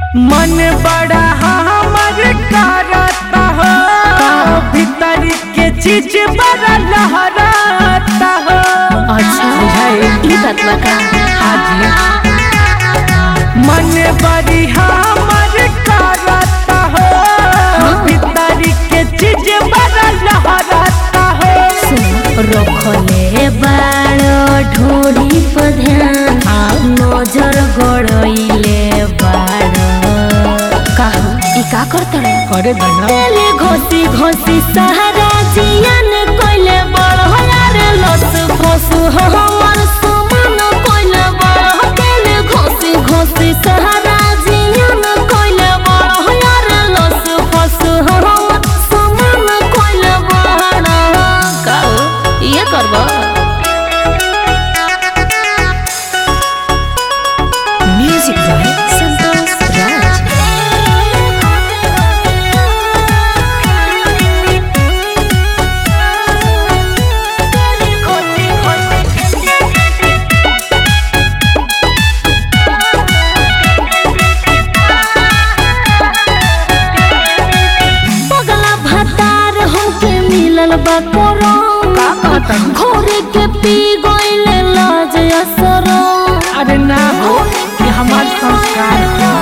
मन बड़ा हमर करता हो भीतर के चीज बड़ा लहराता हो अच्छा बुझाई ई बात बा का हाजी मन बड़ी हमर करता हो भीतर के चीज बड़ा लहराता हो रखले बाड़ ढोरी पर ध्यान नजर गड़इले बाड़ काहू ई का करतड़ करे दना तेले घोसी घोसी सहारा जियन कोइले बड़ यार लस फसु हमर सुमन कोइले बड़ तेले घोसी घोसी सहारा जियन कोइले बड़ यार लस फसु हमर सुमन कोइले बड़ काऊ ये करबो म्यूजिक बाय संतोष राज पगला भतार हमके मिलल बा कोरम का कहता घोरे के पी गइले लाज असरो अरे ना हो ये हमार संस्कार है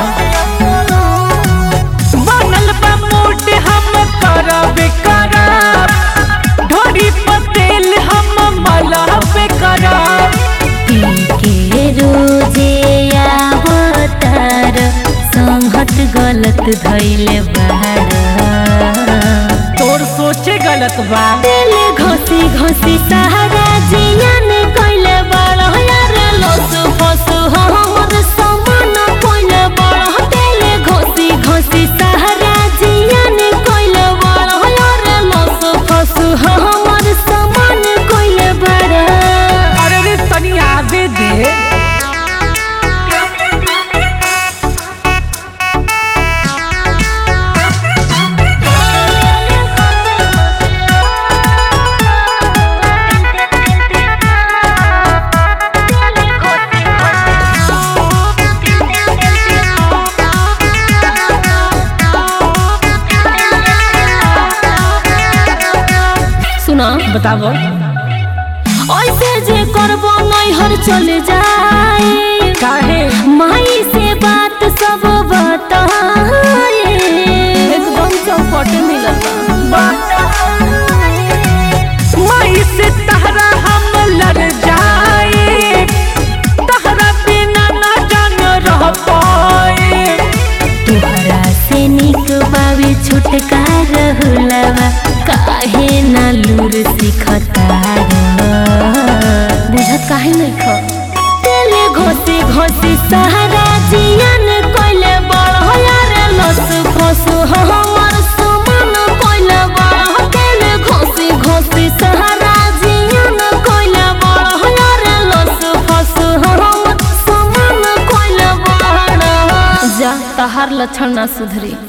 बनल बा मूड हम करब करब ढोरी पतेल हम मलब करब पी के रोजे आवतार संहत गलत धइले बाड़ तोर सोचे गलत बा तेले घोसी घोसी सहारा जियन कइले बड़ यार लस फसु हमर समान कइले बड़ तेले घोसी घोसी सहारा जियन कइले बड़ यार लस फसु हमर समान कइले बड़ अरे रे तनी आवे दे सुना बताबो ऐसे जे करबो नैहर चले जाए काहे माई से बात सब बताए एकदम चौपट मिलल बा माई से तहरा हम लड़ जाए तहरा बिना ना जान रह पाए तोहरा से निक बाबी छुटकार हुलवा काहे ना लूर सिखता बुझत काहे नहीं ख तेले घोसी घोसी सहारा जियन कोइले बड़ यार लस फसु हमर सुमन कोइले बड़ तेले घोसी घोसी सहारा जियन कोइले बड़ यार लस फसु हमर सुमन कोइले बड़ जा तहार लक्षण ना सुधरी